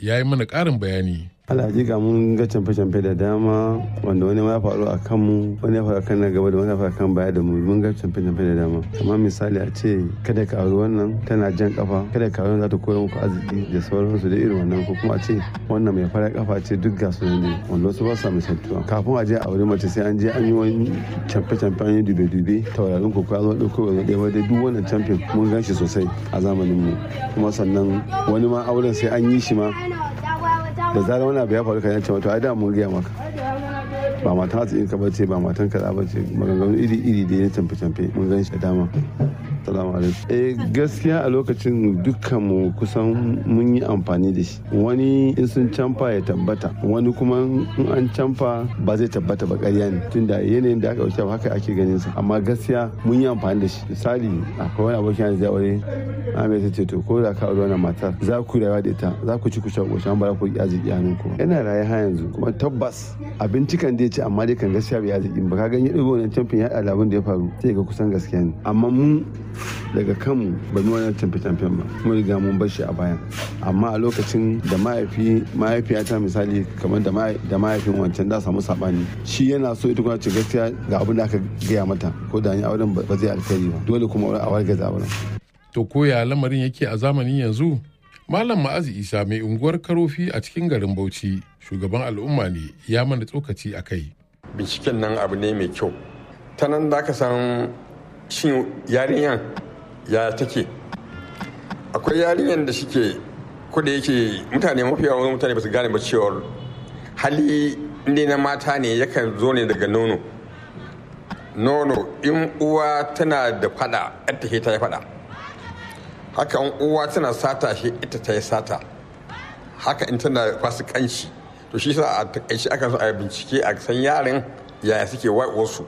ya yi mana ƙarin bayani. alhaƙiƙa mun ga camfe-camfe da dama wanda wani ya faru a kanmu wani ya faru kan na gaba da wani ya faru kan baya da mu mun ga camfe-camfe da dama kamar misali a ce kada ka auri wannan tana jan kafa kada ka auri za ta koya muku arziki da sauransu da irin wannan ko kuma a ce wannan mai fara kafa ce duk ga su ne wanda wasu ba su misaltuwa kafin a je a auri mace sai an je an yi wani camfe-camfe an yi dube-dube taurarin ko ka zo ɗauko wani ɗaya ba dai duk wannan camfin mun gan shi sosai a zamanin mu kuma sannan wani ma auren sai an yi shi ma da zarar wani abu ya faru kan yace wato ai da mun gaya maka ba matan hatsi ka bace ba matan kaza bace maganganu iri iri da ya tamfe tamfe mun gan shi da dama salamu alaikum eh gaskiya a lokacin dukkan mu kusan mun yi amfani da shi wani in sun canfa ya tabbata wani kuma in an canfa ba zai tabbata ba ƙarya ne tunda yanayin da aka wuce haka ake ganin sa amma gaskiya mun yi amfani da shi misali akwai wani abokin da aure Ahmed ta ce to ko da ka aure wannan matar za ku rayuwa da ita za ku ci ku sha ku sha ba ku yi arziki hannun ku yana raye ha yanzu kuma tabbas abinci kan dai ce amma dai kan gaskiya bai arziki ba ka ganye ɗigo wannan camfin ya alabun da ya faru sai ga kusan gaskiya ne amma mu daga kanmu ba mu wannan camfe camfen ba kuma riga mun bar shi a bayan amma a lokacin da mahaifi mahaifiyata misali kamar da mahaifin wancan da samu sabani shi yana so ita kuma ce gaskiya ga abin da aka gaya mata ko da ni auren ba zai alkhairi ba dole kuma a wargaza auren To koya lamarin yake a zamanin yanzu? Malam Ma'azi Isa mai unguwar Karofi a cikin garin Bauchi, shugaban al'umma ne ya mana tsokaci a kai. Binciken nan abu ne mai kyau. Ta nan da ka san shin yarinyan ya take. Akwai yarinyan da shike ko da yake mutane mafi yawan mutane ba su gane ba cewar hali inda na mata ne yakan zo ne daga nono. Nono in uwa tana da fada, yadda ta yi fada. haka in uwa tana sata shi ita ta yi sata haka in tana fasikanci to shi sa a takaice aka so a bincike a san yaran yaya suke wasu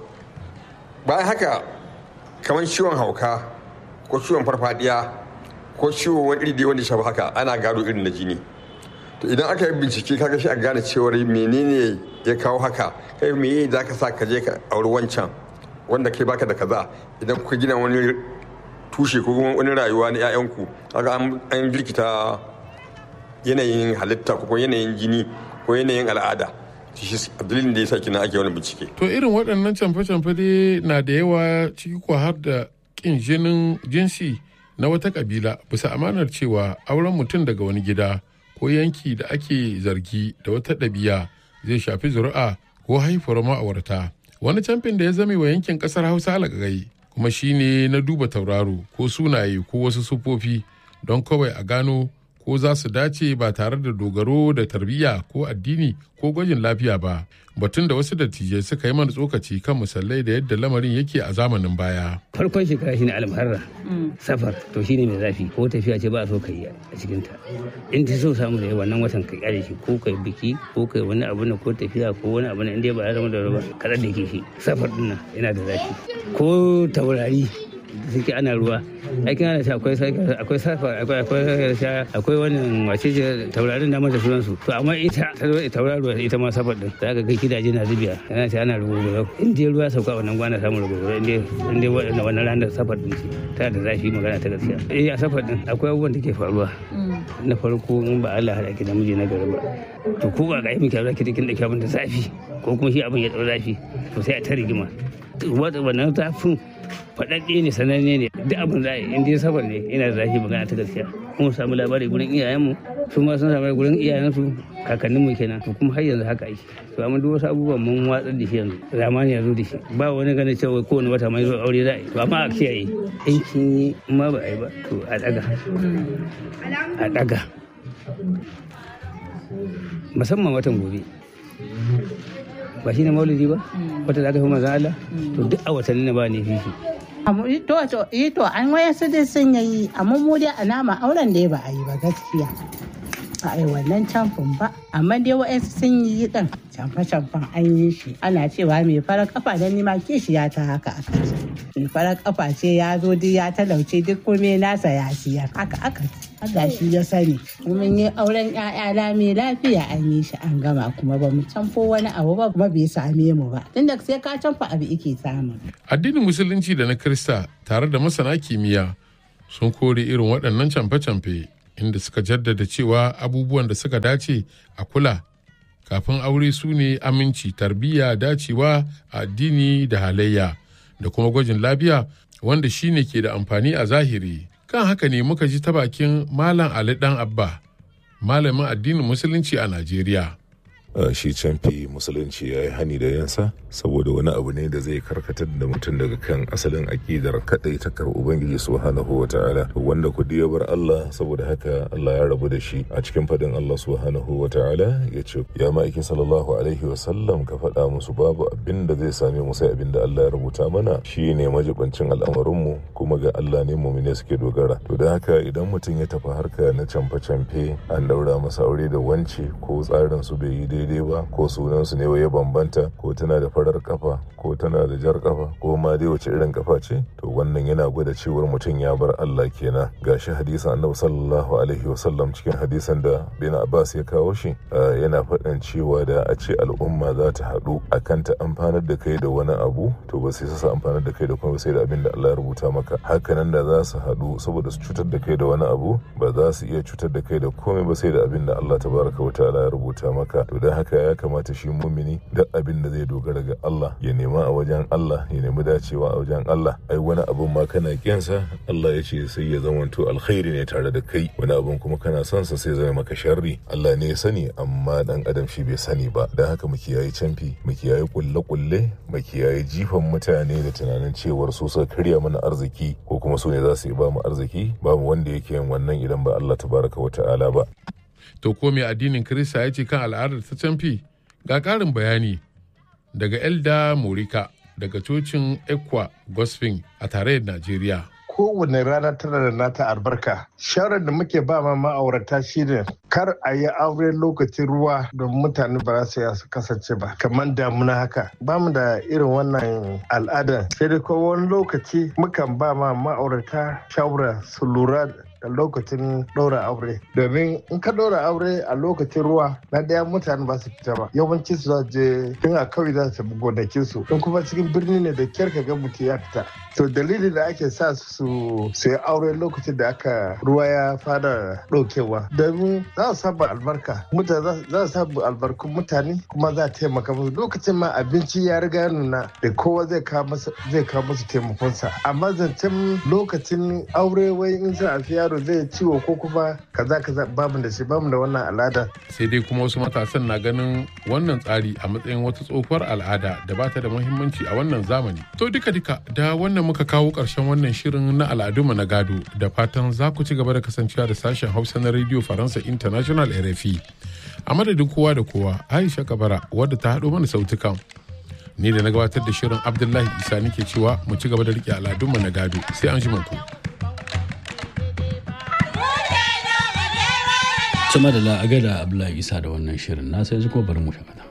bayan haka kamar ciwon hauka ko ciwon farfadiya ko ciwon wani iri wanda shafi haka ana gado irin na jini to idan aka yi bincike kaga shi a gane cewar menene ya kawo haka kai me za ka sa ka je ka auri wancan wanda kai baka da kaza idan kuka gina wani tushe ko kuma wani rayuwa na 'ya'yanku kaga an jirkita yanayin halitta ko yanayin jini ko yanayin al'ada shi dalilin da ya sa kina ake wani bincike To irin waɗannan camfe-camfe dai na da yawa ciki ko har da ƙin jinin jinsi na wata ƙabila bisa amanar cewa auren mutum daga wani gida ko yanki da ake zargi da wata ɗabi'a zai shafi zuri'a ko haifuwar ma'aurata. Wani camfin da ya zame wa yankin ƙasar Hausa alagagai kuma shine na duba tauraro ko sunaye ko wasu sufofi don kawai a gano ko za su dace ba tare da dogaro da tarbiyya ko addini ko gwajin lafiya ba batun da wasu dattijai suka yi mana tsokaci kan musallai da yadda lamarin yake a zamanin baya farkon shekara shine almuharra safar to shine mai zafi ko tafiya ce ba a so ka yi a cikin ta in ta so samu da wannan watan ka kyale shi ko kai biki ko kai wani abu na ko tafiya ko wani abu na inda ba ya zama da ruwa kada da ke shi safar din nan yana da zafi ko taurari suke ana ruwa aikin ana akwai akwai safa akwai akwai akwai wannan wace ce taurarin da mata sunan su to amma ita tauraruwa ita ma safar din zaka ga gidaje na zubiya ana ce ana rubutu in dai ruwa sauka wannan gwana samun rubutu in dai in dai wannan wannan ranar safar din ce ta da zafi magana ta gaskiya eh a safar din akwai abubuwan da ke faruwa na farko in ba Allah haɗa ki da miji na gari ba to ko ba ga yi miki zaki kin da abin da zafi ko kuma shi abin ya dau zafi to sai a ta rigima wannan zafin faɗaɗɗe ne sananne ne duk abin da in dai sabar ne ina da zafi magana ta gaskiya kuma samu labari gurin iyayenmu su ma sun samu gurin iyayensu kakanninmu kenan to kuma har yanzu haka ake to amma duk wasu abubuwan mun watsar da shi yanzu zamani ya zo da shi ba wani ganin cewa kowane wata mai zo aure za a yi to amma a kiyaye in kin yi ma ba a yi ba to a daga a daga musamman watan gobe ba shi ne maulidi ba wata da aka fi manzan Allah to duk a watanni na ba ne fifi to to eh to an waya su dai sun yi amma mu dai a nama auren da ba a yi ba gaskiya a yi wannan camfin ba amma dai wa'yansu sun yi ɗin camfe-camfen an yi shi ana cewa mai farar kafa don nima kishiya ta haka aka ce mai farar kafa ce ya zo duk ya talauce duk kome nasa ya siyar haka aka Allah shi ya sani mun yi auren ƴaƴa lami lafiya an yi shi an gama kuma ba mu camfo wani abu ba kuma bai same mu ba tunda sai ka camfa abu ike samu addinin musulunci da na krista tare da masana kimiyya sun kore irin waɗannan camfe-camfe inda suka jaddada cewa abubuwan da suka dace a kula kafin aure su ne aminci tarbiyya dacewa a addini da halayya da kuma gwajin lafiya wanda shine ke da amfani a zahiri kan haka ne muka ji ta bakin malam ali dan abba malamin addinin musulunci a najeriya shi canfi musulunci ya yi hani da yansa saboda wani abu ne da zai karkatar da mutum daga kan asalin aƙidar kaɗai ta kar ubangiji subhanahu wa ta'ala wanda ku ya bar Allah saboda haka Allah ya rabu da shi a cikin fadin Allah subhanahu wa ta'ala ya ce ya ma'aikin sallallahu alaihi wa sallam ka faɗa musu babu abin da zai same mu sai abin da Allah ya rubuta mana shi ne majibancin al'amarinmu kuma ga Allah ne mumine suke dogara to da haka idan mutum ya tafi harka na camfe-camfe an daura masa aure da wance ko tsarin su bai yi daidai daidai ba ko sunansu ne ya bambanta ko tana da farar kafa ko tana da jar kafa ko ma dai wace irin kafa ce to wannan yana gwada cewar mutum ya bar Allah kenan gashi hadisan annabi sallallahu alaihi wasallam cikin hadisan da bin Abbas ya kawo shi yana faɗin cewa da a ce al'umma za ta haɗu akan ta amfanar da kai da wani abu to ba sai su amfanar da kai da kuma sai da abin da Allah ya rubuta maka hakanan da za su haɗu saboda su cutar da kai da wani abu ba za su iya cutar da kai da komai ba sai da abin da Allah tabaraka wa ta'ala ya rubuta maka to dan haka ya kamata shi mumini duk abin da zai dogara ga Allah ya nema a wajen Allah ya nemi dacewa a wajen Allah ai wani abun ma kana kiyansa Allah ya ce sai ya zamanto alkhairi ne tare da kai wani abun kuma kana son sa sai zama maka sharri Allah ne ya sani amma dan adam shi bai sani ba dan haka mu kiyaye canfi mu kiyaye kulle kulle mu kiyaye jifan mutane da tunanin cewar su suka karya mana arziki ko kuma su ne za su yi ba mu arziki ba mu wanda yake yin wannan idan ba Allah tabaraka wa ta'ala ba to ko mai addinin Kirista ya ce kan al'adar ta canfi ga ƙarin bayani daga Elda Morika daga cocin Ekwa Gospel a tarayyar Najeriya. kowane rana tana da nata albarka shawarar da muke ba ma ma'aurata shine kar a yi aure lokacin ruwa don mutane ba za su ya su kasance ba kamar damuna haka ba mu da irin wannan al'ada sai dai ko wani lokaci mukan ba ma ma'aurata shawara su lura da lokacin ɗaura aure domin in ka ɗaura aure a lokacin ruwa na ɗaya mutane ba su fita ba yawanci su za je tun a kawai za su gonakin su in kuma cikin birni ne da kyar ka ga mutum ya fita to dalilin da ake sa su su yi aure lokacin da aka ruwa ya fara ɗaukewa domin za su samu albarka mutane za su samu albarkun mutane kuma za a taimaka musu lokacin ma abinci ya riga ya nuna da kowa zai kawo musu taimakonsa amma zancen lokacin aure wai in za a fi yaro zai ciwo ko kuma kaza kaza bamu da shi bamu da wannan al'ada sai dai kuma wasu matasan na ganin wannan tsari a matsayin wata tsohuwar al'ada da ba ta da muhimmanci a wannan zamani to duka duka da wannan muka kawo ƙarshen wannan shirin na al'adunmu na gado da fatan za ku ci gaba da kasancewa da sashen hausa na radio faransa international rfi a madadin kowa da kowa aisha kabara wadda ta haɗo mana sautukan ni da na gabatar da shirin abdullahi isa nake cewa mu ci gaba da riƙe al'adunmu na gado sai an ji ku. Sama da la'aga da Abdullahi Isa da wannan shirin na sai kuma bari mu shakata.